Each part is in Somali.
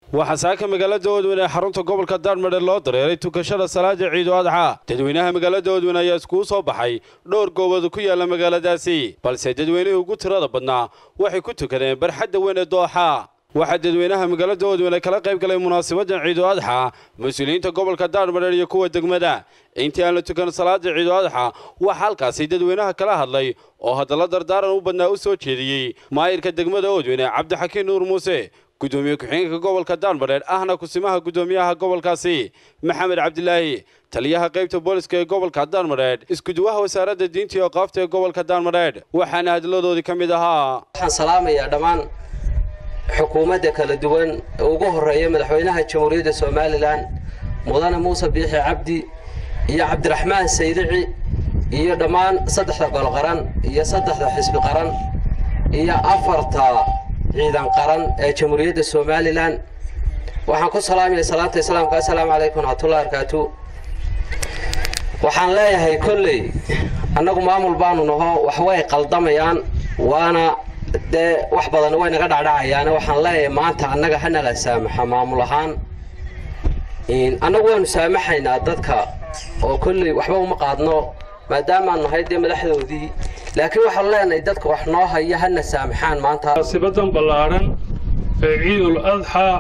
waxaa saaka magaalada oodweyne ee xarunta gobolka daarmadhe loo dareeray tukashada salaada ciidu adxa dadweynaha magaalada oodweyne ayaa iskugu soo baxay dhowr goobood ku yaala magaaladaasi balse dadweynihii ugu tirada badnaa waxay ku tukadeen barxadda weyn ee dooxa waxaa dadweynaha magaalada oodweyne kala qayb galay munaasabadan ciidu adxa mas-uuliyiinta gobolka daarmadheer iyo kuwa degmada intii aan la tukan salaada ciidu adxa waxaa halkaasi dadweynaha kala hadlay oo haddalla dardaaran u badnaa u soo jeediyey maayirka degmada oodweyne cabdixakiin nuur muuse gudoomiye ku-xigeenka gobolka daarmadheer ahna kusimaha gudoomiyaha gobolkaasi maxamed cabdilaahi taliyaha qaybta booliska ee gobolka daarmadheer iskuduwaha wasaaradda diinta iyo qaafta ee gobolka daarmadheer waxaana hadladoodii ka mid ahaa waxaan salaamayaa dhammaan xukuumadda kala duwan ee ugu horreeya madaxweynaha jamhuuriyadda somalilan mudane muuse biixi cabdi iyo cabdiraxmaan saydici iyo dhammaan saddexda gol qaran iyo saddexda xisbi qaran iyo afarta ciidan qaran ee jamhuuriyadda somalilan waxaan ku salaamaya salaanta islaamka assalaamu calaykum waraxmatullahi barakaatu waxaan leeyahay kolley annagu maamul baanu naho wax way qaldamayaan waana dee wax badan way naga dhacdhacayaane waxaan leeyahay maanta annaga hanala saamaxa maamul ahaan annagu waanu saamaxaynaa dadka oo kolley waxba uma qaadno maadaamaan nahay dee madaxdoodii laakiin waxaan leenahay dadka wax noo haya hana saamaxaan maanta sibadan ballaadhan ee ciidul adxaa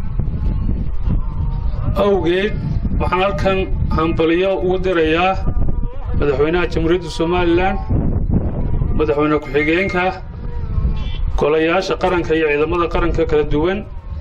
awgeed waxaan halkan hambaliyo ugu dirayaa madaxweynaha jamhuuriyadda somalilan madaxweyne ku-xigeenka golayaasha qaranka iyo ciidamada qaranka kala duwan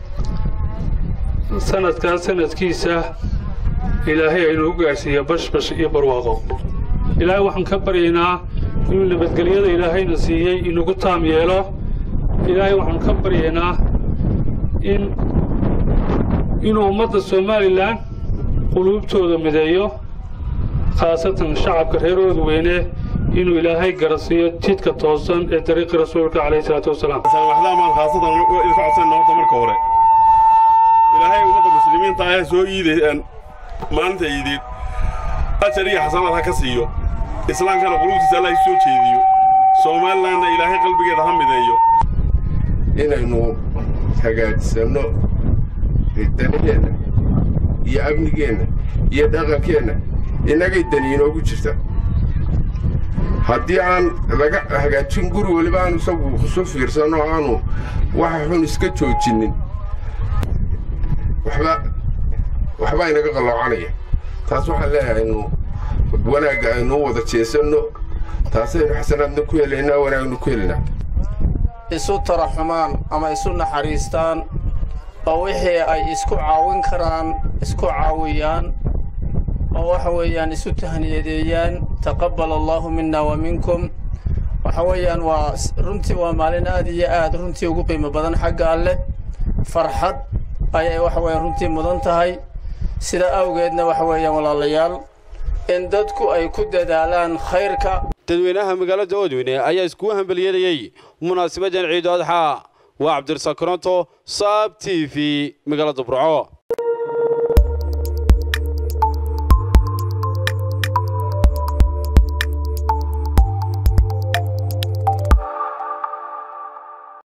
sanadkaas sanadkiisa ilaahay aynu u gaadhsiiya bashbash iyo barwaaqo ilaahay waxaan ka baryaynaa inuu nabadgelyada ilaahayna siiyey inugu taam yeelo ilaahay waxaanu ka baryaynaa in inuu ummadda somalilan quluubtooda mideeyo khaasatan shacabka reer oodweyne inuu ilaahay garasiiyo jidka toosan ee dariiqi rasuulka calayhi salaatu wasalaam waxdaamaan khaasatan idinka codsanna horta marka hore ilaahay ummadda muslimiinta ayaa soo iideen maalinta iideed ajar iyo xasanaad ha ka siiyo islaamkana quluubtiisa allah soo jeediyo soomalilanna ilaahay qalbigeeda ha mideeyo inaynu hagaajsanno danigeenna iyo amnigeenna iyo dhaqankeenna innagay dani inoogu jirta haddii aan laga hagaajin guri weliba aanu isagu isu fiirsanno aanu waxa xun iska joojinnin waxba waxbaa inaga qalloocanaya taas waxaan leeyahay aynu wanaagga aynu u wada jeesanno taasaynu xasanaadna ku helaynaa wanaagna ku helaynaa isu taraxumaan ama isu naxariistaan oo wixii ay isku caawin karaan isku caawiyaan oo waxa weeyaan isu tahniyadeeyaan taqabbal allaahu minna wa minkum waxa weeyaan waa runtii waa maalin aad iyo aad runtii ugu qiimo badan xagga alleh farxad ayay waxa weeyaan runtii mudan tahay sida awgeedna waxa weeyaan walaalayaal in dadku ay ku dadaalaan khayrka dadweynaha magaalada oodweyne ayaa iskugu hambeliyadayey munaasabadan ciidu adxa waa cabdirasaaq koronto saab t v magaalada burco